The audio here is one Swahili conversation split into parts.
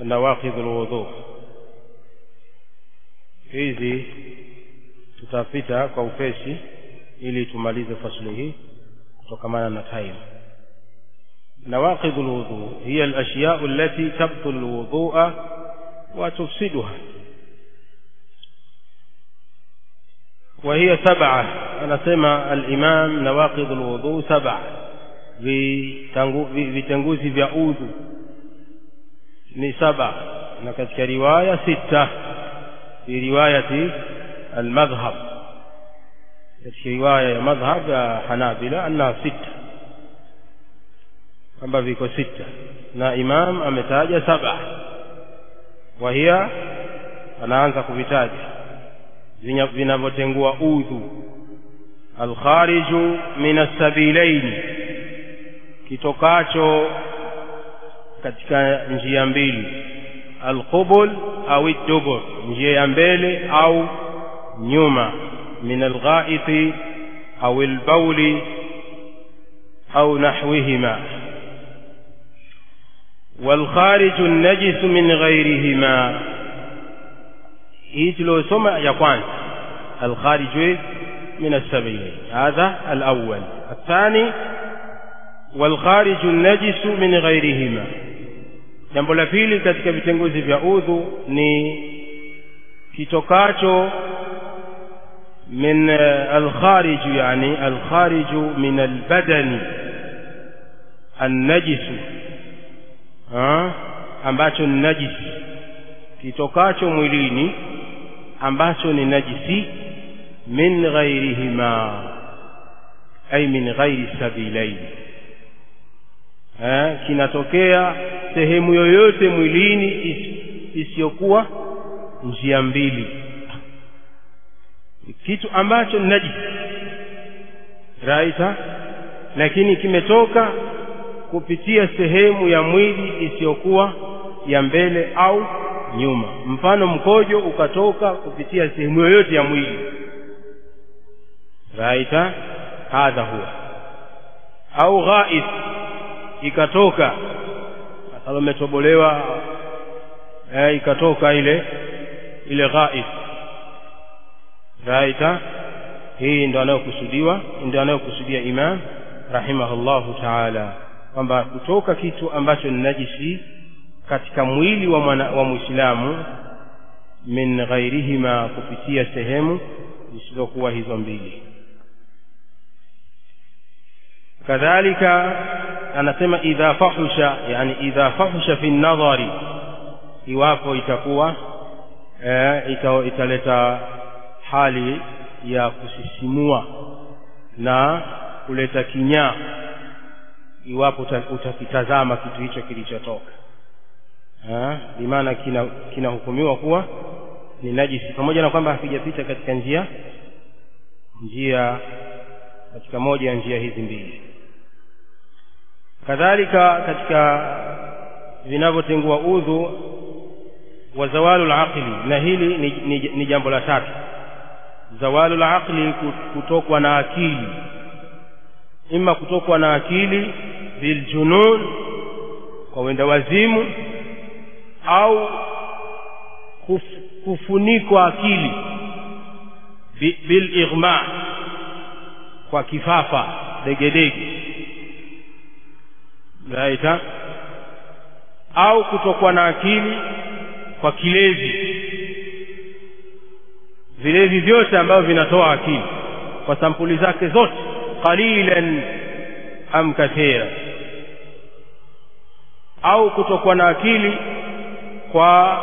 nawaqidh alwudhu hizi tutapita kwa upesi ili tumalize fasli hii kutokamana na time nawaqidh alwudhu hiya alashya' allati tabtul alwudhu'a wa tufsiduha وهي سبعة أنا سمع الإمام نواقض الوضوء سبعة vitanguzi vya udhu ni saba na katika riwaya sita fi riwayati almadhhab katika riwaya ya madhhab ya hanabila annaha sita kwamba viko sita na imam ametaja saba wa hiya anaanza kuvitaja vinavyotengua udhu alkhariju min assabilaini kitokacho katika njia mbili alqubul au dubur njia ya mbele au nyuma min alghaiti au albauli au nahwihima والخارج النجس من غيرهما hii tuliosoma ya kwanza alkharij min as-sabilain hadha al-awwal الثاني والخارج النجس من غيرهما jambo la pili katika vitenguzi vya udhu ni kitokacho min alkharij yani alkharij min albadani annajis ambacho ni najisi kitokacho mwilini ambacho ni najisi min ghairihima ay min ghairi sabilain eh, kinatokea sehemu yoyote mwilini isiyokuwa njia mbili kitu ambacho ni najisi raita lakini kimetoka kupitia sehemu ya mwili isiyokuwa ya mbele au nyuma mfano mkojo ukatoka kupitia sehemu yoyote ya mwili raita hadha huwa au ghaith ikatoka kama umetobolewa eh, ikatoka ile ile ghaith raita hii ndo anayokusudiwa ndio anayokusudia imam rahimahullahu taala kwamba kutoka kitu ambacho ni najisi katika mwili wa, mwana, wa mwislamu min ghairihima kupitia sehemu zisizokuwa hizo mbili kadhalika anasema idha fahusha yani idha fahusha fi nadhari iwapo itakuwa e, ita, italeta hali ya kusisimua na kuleta kinyaa iwapo utakitazama kitu hicho kilichotoka bimaana kinahukumiwa kina kuwa ni najisi pamoja na kwamba hakijapita katika njia njia katika moja ya njia hizi mbili kadhalika katika vinavyotengua udhu wa zawalu laqli na hili ni, ni, ni jambo la tatu zawalu laqli kutokwa na akili ima kutokwa na akili biljunun kwa wenda wazimu au kuf, kufunikwa akili bil ighma kwa kifafa degedege raita au kutokwa na akili kwa kilezi vilevi vyote ambavyo vinatoa akili kwa sampuli zake zote qalilan am kathira au kutokwa na akili kwa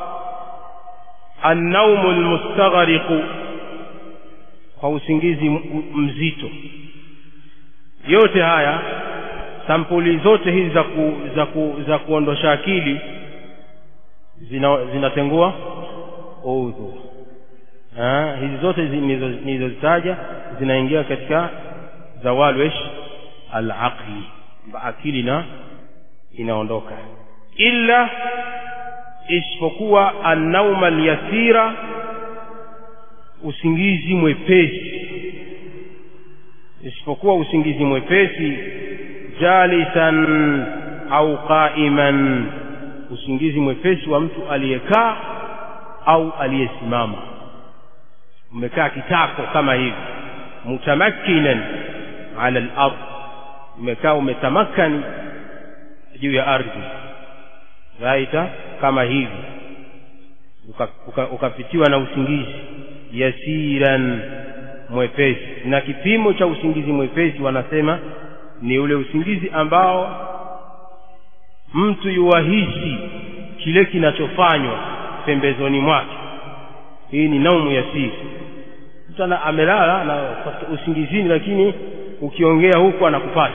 annaumu almustaghriqu kwa usingizi mzito yote haya sampuli zote hizi za, ku, za, ku, za kuondosha akili zinatengua zina udhu hizi zote nilizozitaja zinaingia katika zawalwesh alaqli akili na inaondoka illa isipokuwa annauma alyasira usingizi mwepesi isipokuwa usingizi mwepesi jalisan au qaiman usingizi mwepesi wa mtu aliyekaa au aliyesimama umekaa kitako kama hivi mutamakkinan ala al-ard umekaa umetamakani juu ya ardhi raita kama hivi ukapitiwa uka, uka na usingizi yasiran mwepesi na kipimo cha usingizi mwepesi wanasema ni ule usingizi ambao mtu yuwahisi kile kinachofanywa pembezoni mwake hii ni naumu yasiri mtu amelala na usingizini lakini ukiongea huku anakupata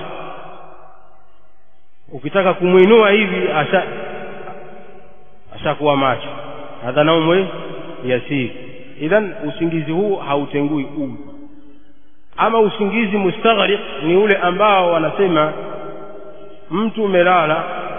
ukitaka kumwinua hivi asha ashakuwa macho hadha naumu yasiri idhan usingizi huu hautengui udhu ama usingizi mustaghriq ni ule ambao wanasema mtu umelala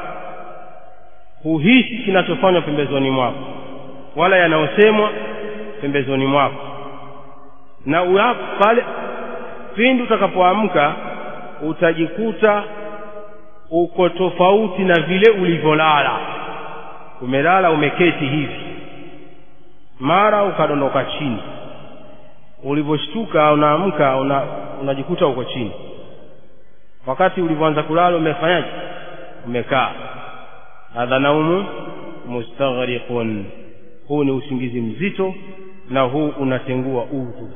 huhisi kinachofanywa pembezoni mwako wala yanayosemwa pembezoni mwako na uyapo pale pindi utakapoamka utajikuta uko tofauti na vile ulivyolala umelala umeketi hivi mara ukadondoka chini ulivyoshtuka unaamka una, unajikuta uko chini wakati ulivyoanza kulala umefanyaje umekaa hadha naumu mustaghriqun huu ni usingizi mzito na huu unatengua udhu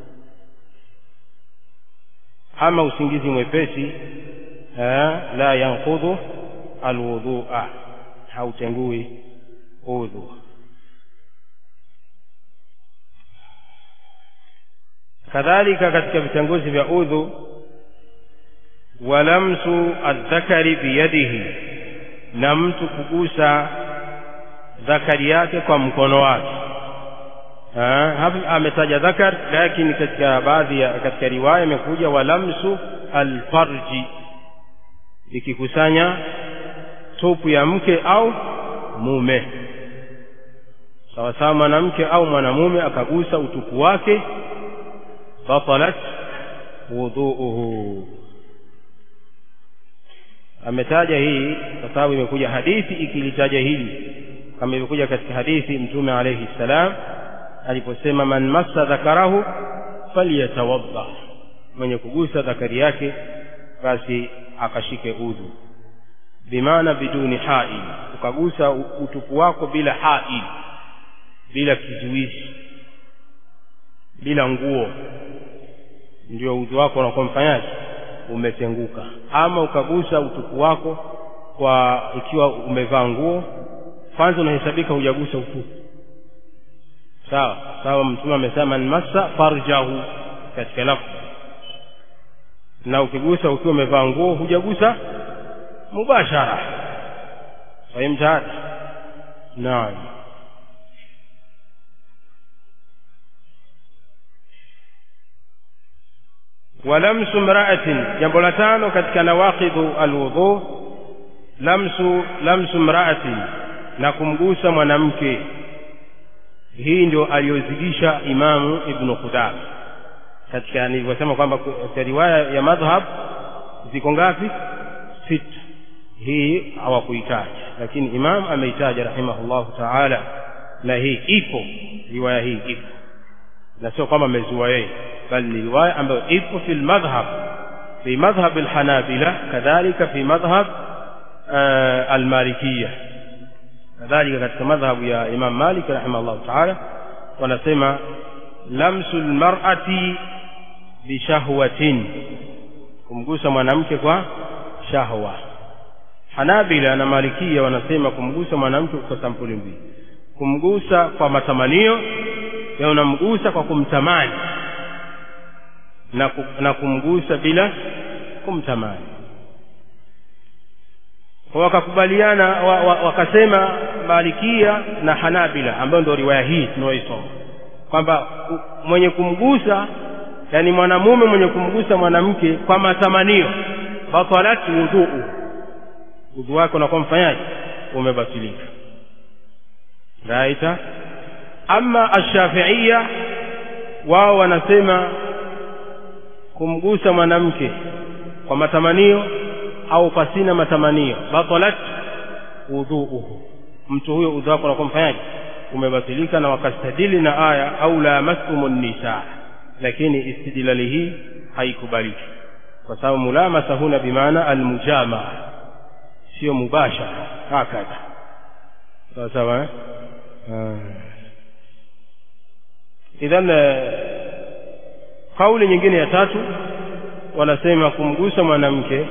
ama usingizi mwepesi la yanqudhu alwudhua hautengui udhu kadhalika katika vitanguzi vya udhu walamsu aldhakari biyadihi na mtu kugusa dhakari yake kwa mkono wake hapa ametaja dhakar lakini katika baadhi ya katika riwaya imekuja walamsu alfarji ikikusanya tupu ya mke au mume sawasawa mwanamke au mwanamume akagusa utupu wake batalat wudhuuhu ametaja hii kwa sababu imekuja hadithi ikilitaja hili kama ilivyokuja katika hadithi mtume alayhi salam aliposema man massa dhakarahu falyatawadda mwenye kugusa dhakari yake basi akashike udhu bimaana biduni hail ukagusa utupu wako bila hail bila kizuizi bila nguo ndio udhu wako unakuwa mfanyaji umetenguka ama ukagusa utupu wako kwa ikiwa umevaa nguo kwanza unahesabika hujagusa utupu sawa sawa mtume amesema man massa farjahu katika lafzi na ukigusa ukiwa umevaa nguo hujagusa mubashara fahimta hada naam walamsu mraatin jambo la tano katika nawaqidhu alwudhu lamsu lamsu mraatin na kumgusa mwanamke hii ndio aliyozidisha imamu ibnu qudama katika nilivyosema kwamba katika riwaya ya madhhab ziko ngapi sita hii hawakuitaja lakini imam ameitaja rahimahullahu taala na hii ipo riwaya hii ipo na sio kwamba amezua yeye bali ni riwaya ambayo ipo fi lmadhhab fi madhhab alhanabila kadhalika fi madhhab almalikiya kadhalika katika madhhabu ya imam malik rahimahullahu taala wanasema lamsu lmarati bishahwatin kumgusa mwanamke kwa shahwa hanabila na malikia wanasema kumgusa mwanamke kwa sampuli mbili kumgusa kwa matamanio ya unamgusa kwa kumtamani na, ku, na kumgusa bila kumtamani wakakubaliana wa, wa, wakasema malikia na hanabila ambayo ndio riwaya hii tunayoisoma kwamba mwenye kumgusa yani mwanamume mwenye kumgusa mwanamke kwa matamanio batalat wudhuu udhu wake unakuwa mfanyaji umebatilika raita ama ashafiia wao wanasema kumgusa mwanamke kwa matamanio au pasina matamanio batalat wudhuuhu mtu huyo udhu wako unakuwa mfanyaji umebatilika na wakastadili na aya au lamastumun nisa lakini istidlali hii haikubaliki kwa sababu mulamasa huna bimaana almujamaa sio mubashara hakadha sawa sawa idhan kauli nyingine ya tatu wanasema kumgusa mwanamke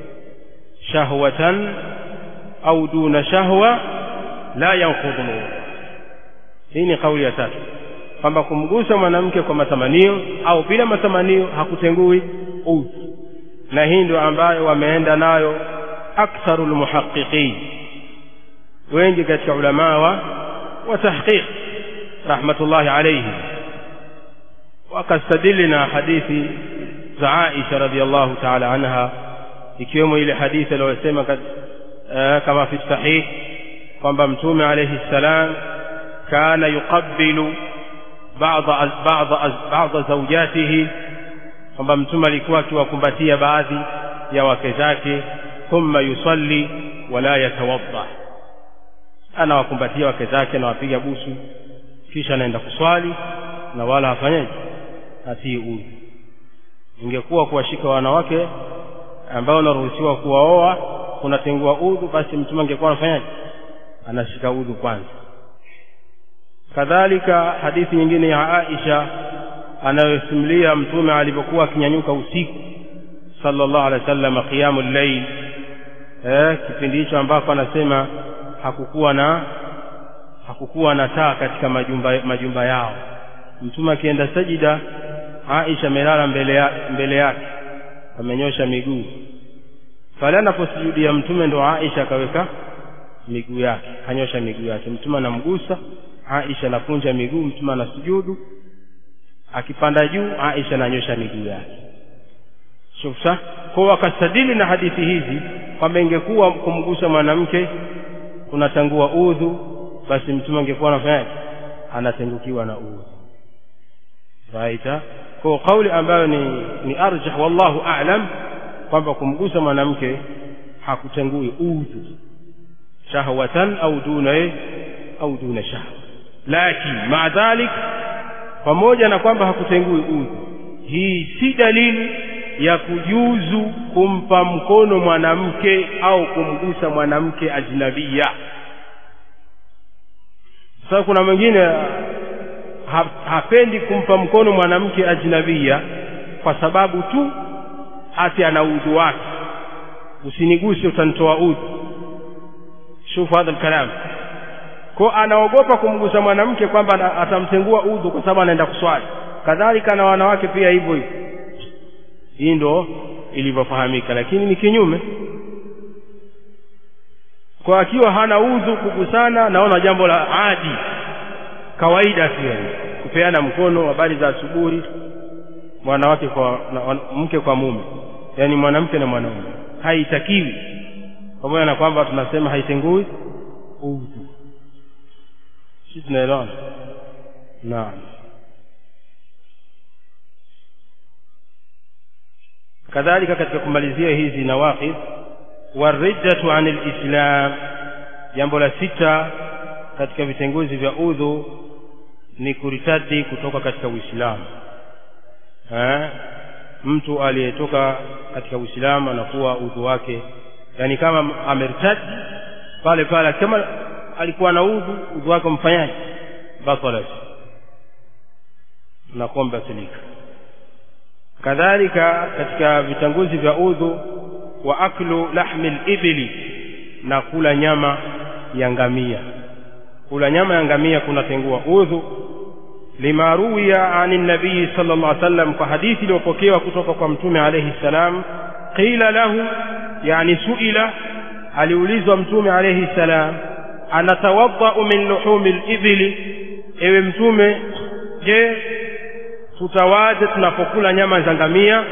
shahwatan au duna shahwa la yanqudhu hii ni kauli ya tatu kwamba kumgusa mwanamke kwa matamanio au bila matamanio hakutengui udhu na hii ndio ambayo wameenda nayo aktharu lmuhaqiqin wengi katika ulamaa wa wa tahqiq rahmatullahi alayhi wakastadili na hadithi za Aisha radhiallahu ta'ala anha ikiwemo ile hadithi aliyosema kama fi sahih kwamba mtume alayhi salam kana yuqabbilu ba'dha ba'dha ba'dha zawjatihi kwamba mtume alikuwa akiwakumbatia baadhi ya wake zake thumma yusalli wala yatawadda anawakumbatia wake zake anawapiga busu kisha anaenda kuswali na wala hafanyaji hatii udhu ingekuwa kuwashika wanawake ambao wanaruhusiwa kuwaoa kunatengua udhu basi mtume angekuwa anafanyaje anashika udhu kwanza kadhalika hadithi nyingine ya Aisha anayosimulia mtume alipokuwa akinyanyuka usiku sallallahu alaihi wasallam qiyamul layl eh kipindi hicho ambapo anasema hakukuwa na hakukuwa na taa katika majumba majumba yao mtume akienda sajida Aisha amelala mbele ya, mbele yake amenyosha miguu pale anaposujudia mtume ndo Aisha akaweka miguu yake kanyosha miguu yake mtume anamgusa Aisha anakunja miguu mtume anasujudu akipanda juu Aisha ananyosha miguu yake shufsa kwa wakastadili na hadithi hizi kwamba ingekuwa kumgusa mwanamke kunatangua udhu basi mtume angekuwa anafanyaje anatengukiwa na udhu raita kwa kauli ambayo ni, ni arjah wallahu a'lam kwamba kumgusa mwanamke hakutengui udhu shahwatan au duna au duna shahwa lakini maa dhalik pamoja na kwamba hakutengui udhu hii si dalili ya kujuzu kumpa mkono mwanamke au kumgusa mwanamke ajnabia sasa kuna mwingine ha, hapendi kumpa mkono mwanamke ajnabia kwa sababu tu ati ana udhu wake usiniguse utanitoa udhu shufu hadha alkalam kwa anaogopa kumgusa mwanamke kwamba atamtengua udhu kwa sababu anaenda kuswali kadhalika na wanawake pia hivyo hivyo hii ndo ilivyofahamika lakini ni kinyume kwa akiwa hana udhu kugusana naona jambo la adi kawaida tu yani kupeana mkono habari za asubuhi mwanawake kwa na, mke kwa mume yani mwanamke na mwanaume haitakiwi pamoja na kwamba tunasema haitengui udhu si tunaelewana naam kadhalika katika kumalizia hizi nawaqid warijatu an alislam jambo la sita katika vitenguzi vya udhu ni kuritadi kutoka katika uislamu mtu aliyetoka katika uislamu anakuwa udhu wake yani kama ameritadi pale pale kama alikuwa na udhu udhu wake mfanyaji batalat unakuwa mbatilika kadhalika katika vitanguzi vya udhu wa aklu lahmi libili na kula nyama ya ngamia kula nyama ya ngamia kunatengua udhu lima ruwiya ani nabii sala llah sallam kwa hadithi iliyopokewa kutoka kwa mtume alaihi ssalam qila lahu yani suila aliulizwa mtume alaihi ssalam anatawadau min luhumi libili ewe mtume je tutawaje tunapokula nyama za ngamia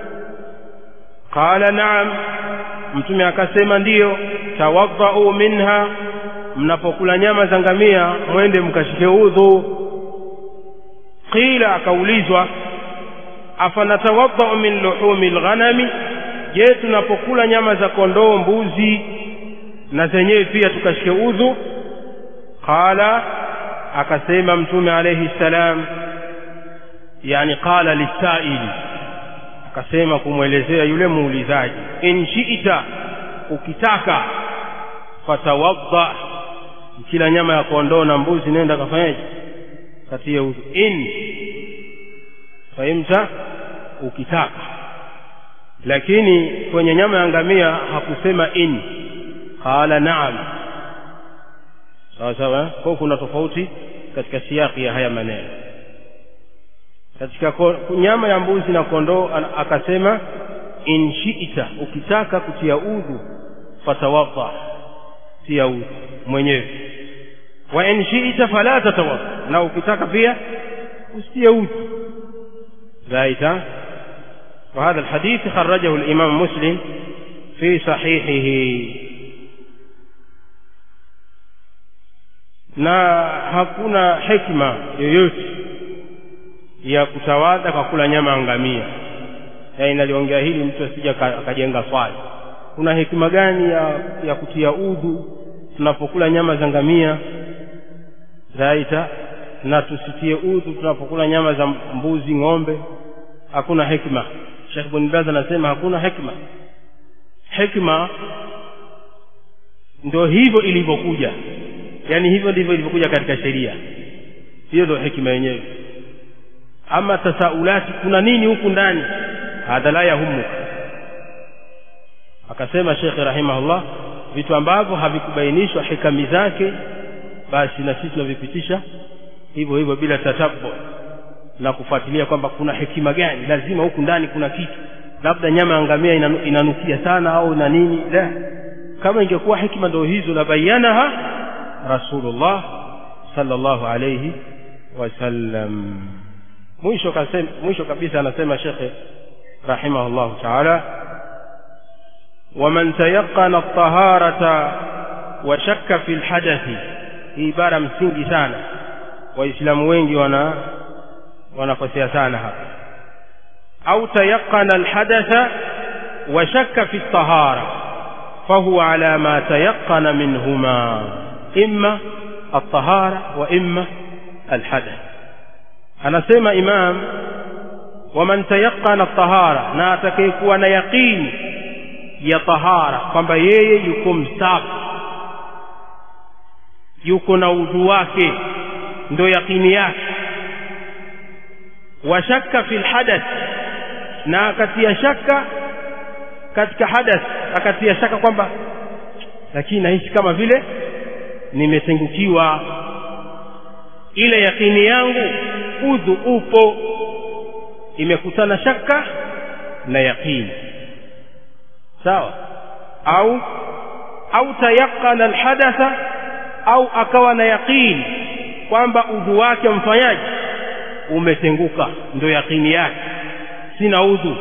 qala naam mtume akasema ndiyo tawadhau minha mnapokula nyama za ngamia mwende mkashike udhu qila akaulizwa afanatawadhau min luhumi lghanami je tunapokula nyama za kondoo mbuzi na zenyewe pia tukashike udhu qala akasema mtume alayhi salam yani qala lisaili akasema kumwelezea yule muulizaji in shi'ta ukitaka fatawadda kila nyama ya kondoo na mbuzi nenda kafanyaje katia udhu in fahimta ukitaka lakini kwenye nyama ya ngamia hakusema in qala naam sawa sawa kwa kuna tofauti katika siyaki ya haya maneno katika nyama ya mbuzi na kondoo akasema in shi'ta ukitaka kutia udhu fatawadda tia udhu mwenyewe wa in shi'ta fala tatawadda na ukitaka pia usitie udhu zaita وهذا الحديث خرجه الإمام مسلم في صحيحه na hakuna hikma yoyote ya kutawadha kwa kula nyama ya ngamia yaani naliongea hili mtu asija akajenga swali kuna hekima gani ya, ya kutia udhu tunapokula nyama za ngamia zaita na tusitie udhu tunapokula nyama za mbuzi ng'ombe hakuna hikma Sheikh bin Baz anasema hakuna hikma hikma ndio hivyo ilivyokuja yani hivyo ndivyo ilivyokuja katika sheria hiyo ndio hikma yenyewe ama tasaulati kuna nini huku ndani hadha la yahumuka akasema Sheikh rahimahullah vitu ambavyo havikubainishwa hikami zake basi na sisi tunavipitisha hivyo hivyo bila tatabu na kufuatilia kwamba kuna hekima gani lazima huku ndani kuna kitu labda nyama ya ngamia inanu, inanukia sana au na nini la kama ingekuwa hikima ndio hizo la bayanaha rasulullah sallallahu alayhi wasallam mwisho kasema mwisho kabisa anasema shekhe rahimahullah taala ومن تيقن الطهارة وشك في الحدث hii ibara msingi sana waislamu wengi wana wanakosea sana hapa au tayaqana alhadatha wa shakka fi at-tahara fahuwa ala ma tayaqana minhuma imma at-tahara wa imma alhadath anasema imam waman tayaqana at-tahara na atakayekuwa na yaqini ya tahara kwamba yeye yuko msafi yuko na udhu wake ndo yaqini yake wa shakka fil hadath na akatia shaka katika hadath akatia shaka kwamba lakini nahisi kama vile nimetengukiwa ile yakini yangu udhu upo imekutana shaka na yaqini sawa au au tayaqana alhadatha au akawa na yaqini kwamba udhu wake mfanyaji umetenguka ndio yaqini yake sina udhu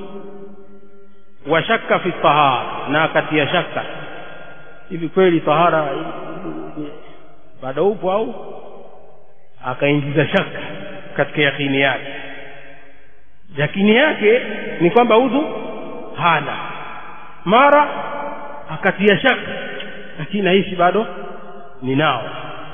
wa shakka fi tahara na akatia shaka hivi kweli tahara bado upo au akaingiza shaka katika yakini yake yakini yake ni kwamba udhu hana mara akatia shaka lakini nahisi bado ninao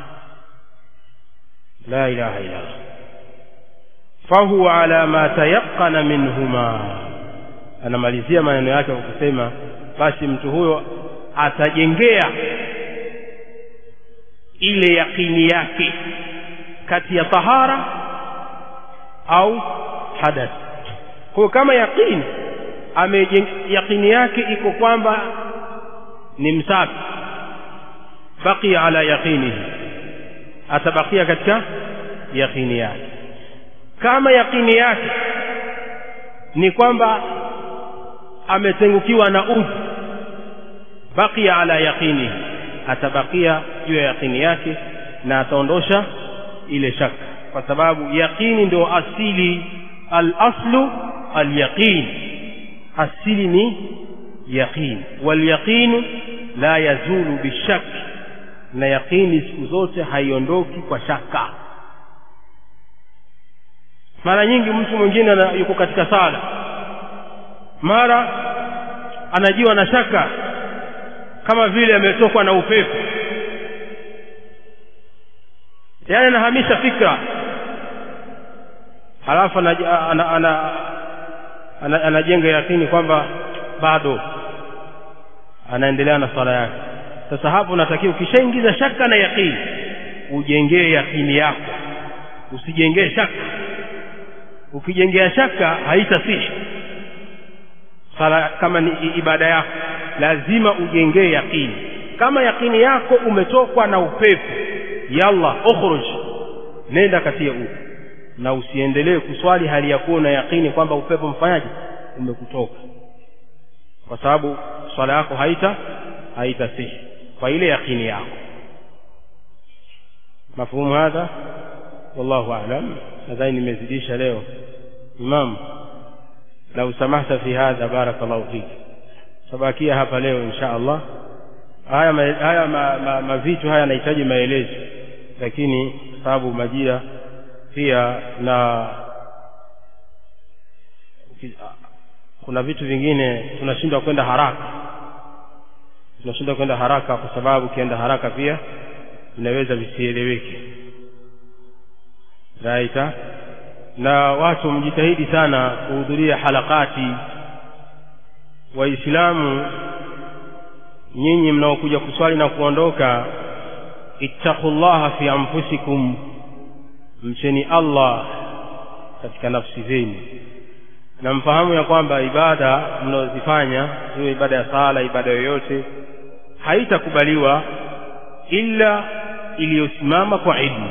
la ilaha illa Allah fahuwa ala ma tayaqana minhuma anamalizia maneno yake kwa kusema basi mtu huyo atajengea ile yakini yake kati ya tahara au hadath kwa kama yakini yakini yake iko kwamba ni msafi baqiya ala yaqinihi atabakia katika yakini yake kama yakini yake ni kwamba ametengukiwa na udhu baqiya ala yaqinihi atabakia juu ya yakini yake na ataondosha ile shaka kwa sababu yaqini ndio asili al-aslu al-yaqin asili ni yaqin wal yaqin la yazulu bishak na yaqini siku zote haiondoki kwa shaka mara nyingi mtu mwingine yuko katika sala mara anajiwa na shaka kama vile ametokwa na upepo yaani anahamisha fikra halafu anajenga ana, ana, ana, ana yakini kwamba bado anaendelea na swala yake sasa hapo unatakiwa ukishaingiza shaka na yakini ujengee yakini yako usijengee shaka ukijengea shaka haitasihi sala kama ni ibada yako lazima ujengee yakini kama yakini yako umetokwa na upepo yalla ukhruj nenda katia huko na usiendelee kuswali hali ya kuwa na yakini kwamba upepo mfanyaje umekutoka kwa sababu swala yako haita haitasihi kwa ile yakini yako mafhumu hadha wallahu a'lam nadhani nimezidisha leo imam lau samahta fi hadha barakallahu fik tabakia hapa leo insha allah haya ma, haya ma, ma, mavitu haya yanahitaji maelezo lakini sababu majira pia na kuna vitu vingine tunashindwa kwenda haraka tunashindwa kwenda haraka kwa sababu ukienda haraka pia vinaweza visieleweke raita na watu mjitahidi sana kuhudhuria halakati waislamu nyinyi mnaokuja kuswali na kuondoka ittaqullaha fi anfusikum mcheni allah katika nafsi zenu na mfahamu ya kwamba ibada mnaozifanya iwe ibada ya sala ibada yoyote haitakubaliwa ila iliyosimama kwa ilmu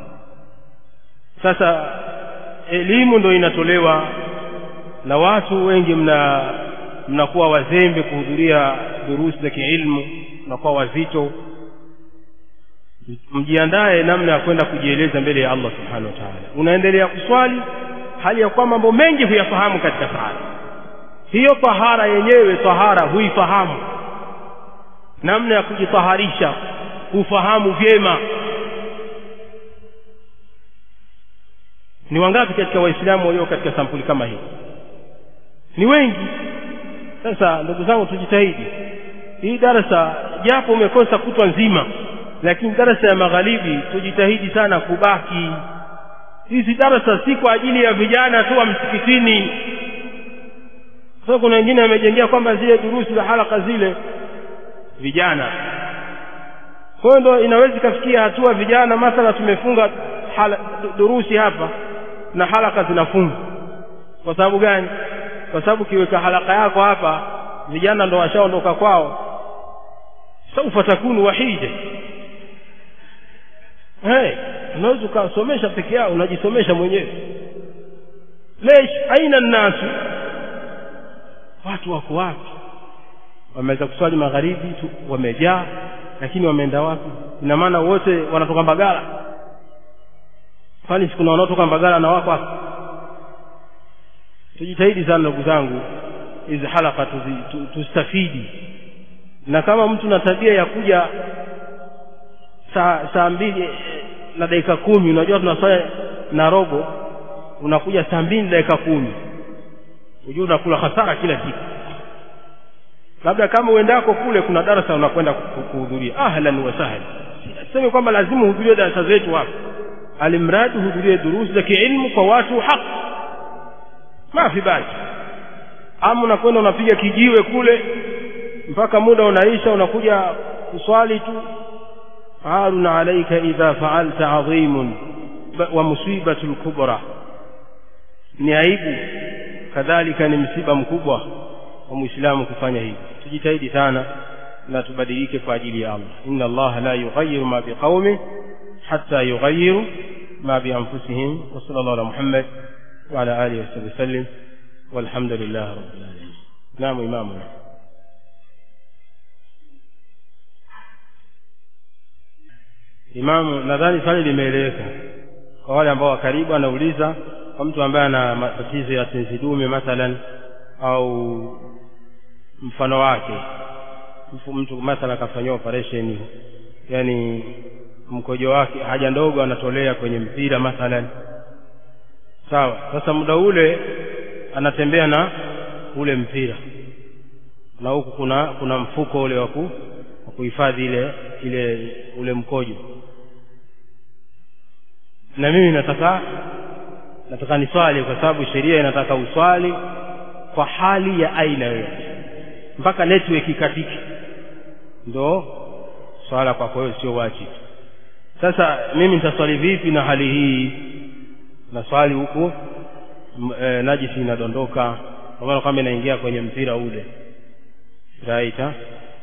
sasa elimu ndo inatolewa na watu wengi mna mnakuwa wazembe kuhudhuria durusi za kiilmu mnakuwa wazito mjiandae namna ya kwenda kujieleza mbele ya allah subhanahu wa taala unaendelea kuswali hali ya kuwa mambo mengi huyafahamu katika sala hiyo tahara yenyewe tahara huifahamu namna ya kujitaharisha hufahamu vyema ni wangapi katika waislamu walio katika sampuli kama hii ni wengi sasa ndugu zangu tujitahidi hii darasa japo umekosa kutwa nzima lakini darasa ya magharibi tujitahidi sana kubaki hizi darasa si kwa ajili ya vijana tu wa msikitini sasa kuna wengine wamejengea kwamba zile durusi za halaka zile vijana kwa hiyo ndo inaweza ikafikia hatua vijana mathala tumefunga hala, durusi hapa na halaka zinafungwa kwa sababu gani kwa sababu kiweka halaka yako hapa vijana ndo washaondoka kwao saufa takunu wahida hey, unaweza ukasomesha peke yao unajisomesha mwenyewe lesh aina nnasu watu wako wapi wameweza kuswali magharibi tu wamejaa lakini wameenda wapi ina maana wote wanatoka mbagala kwani sikuna wanaotoka mbagala na wako hapa tujitahidi sana ndugu zangu hizi halaka tustafidi na kama mtu na tabia ya kuja saa saa mbili na dakika kumi unajua tunaswali na robo unakuja saa mbili na dakika kumi hujua unakula hasara kila siku labda kama uendako kule kuna darasa unakwenda kuhudhuria ahlan wa sahlan sisemi kwamba lazima uhudhurie darasa zetu hapa alimradi uhudhurie durusi za kiilmu kwa watu haq mafi basi ama unakwenda unapiga kijiwe kule mpaka muda unaisha unakuja kuswali tu عار عليك إذا فعلت عظيم ومصيبة الكبرى ni aibu kadhalika ni msiba mkubwa wa muislamu kufanya hivi tujitahidi sana na tubadilike kwa ajili ya allah inna allaha la yughayiru ma biqaumin hatta yughayiru ma bianfusihim wa sala llahu ala muhammad wa ala alihi wasabi wasallim walhamdulillahi rabbil alamin naam imamuna imamu nadhani swali limeeleweka kwa wale ambao wakaribu anauliza kwa mtu ambaye ana matatizo ya tenzi dume mathalan au mfano wake mtu mathalan akafanyiwa operation yani mkojo wake haja ndogo anatolea kwenye mpira mathalan sawa sasa muda ule anatembea na ule mpira na huku kuna kuna mfuko ule wa kuhifadhi ile ile ule mkojo na mimi nataka nataka niswali kwa sababu sheria inataka uswali kwa hali ya aina yoyote mpaka network ikatike ndo swala kwako wewe sio wajibu sasa mimi nitaswali vipi na hali hii na swali huku e, najisi inadondoka kwa maana kwamba inaingia kwenye mpira ule right ha?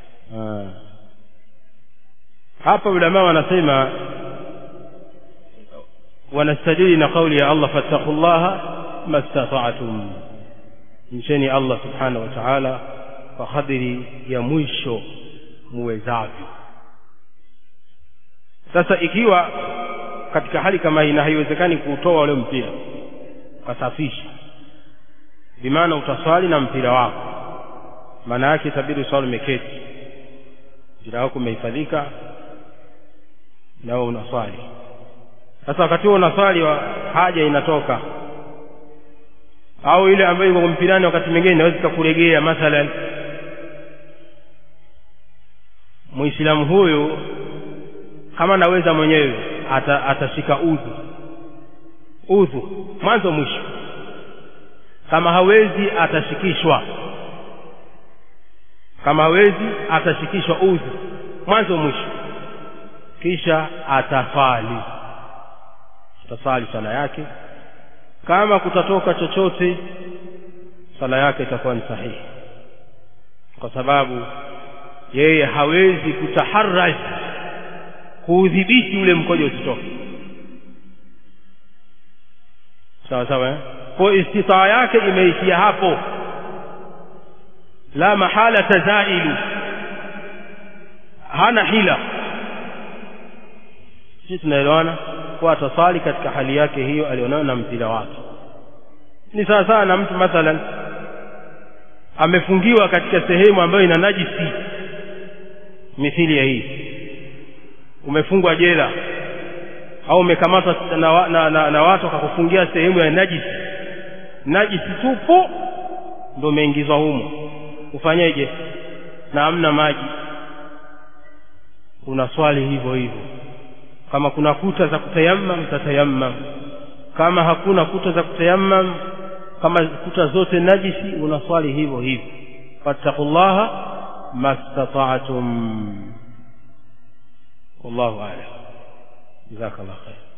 hapa ulama wanasema wanastadili na kauli ya Allah fattaqullaha mastata'tum mcheni Allah subhanahu wa ta'ala kwa kadiri ya mwisho muwezavyo sasa ikiwa katika hali kama hii na haiwezekani kuutoa ule mpira ukasafisha bimaana utaswali na mpira wako maana yake itabidi uswali umeketi mpira wako umehifadhika nawe unaswali sasa wakati huo unaswali wa haja inatoka au ile ambayo iko mpirani wakati mwingine inaweza ikakuregea mathalan muislamu huyu kama naweza mwenyewe ata, atashika udhu udhu mwanzo mwisho kama hawezi atashikishwa kama hawezi atashikishwa udhu mwanzo mwisho kisha atasali atasali sala yake kama kutatoka chochote sala yake itakuwa ni sahihi kwa sababu yeye hawezi kutaharaj kuudhibiti ule mkojo usitoke sawa sawa eh? kwa istitaa yake imeishia hapo la mahala tazailu hana hila sisi tunaelewana kuwa atasali katika hali yake hiyo alionayo na mpira wake ni sawa sawa na mtu mathalan amefungiwa katika sehemu ambayo ina najisi mithili ya hii umefungwa jela au umekamatwa na, na, na, na watu wakakufungia sehemu ya najisi najisi tupo ndo umeingizwa humo ufanyeje na amna maji unaswali hivyo hivyo kama kuna kuta za kutayammam tatayammam kama hakuna kuta za kutayammam kama kuta zote najisi unaswali hivyo hivyo fattaqullaha mastata'tum wallahu a'lam jazakallahu khair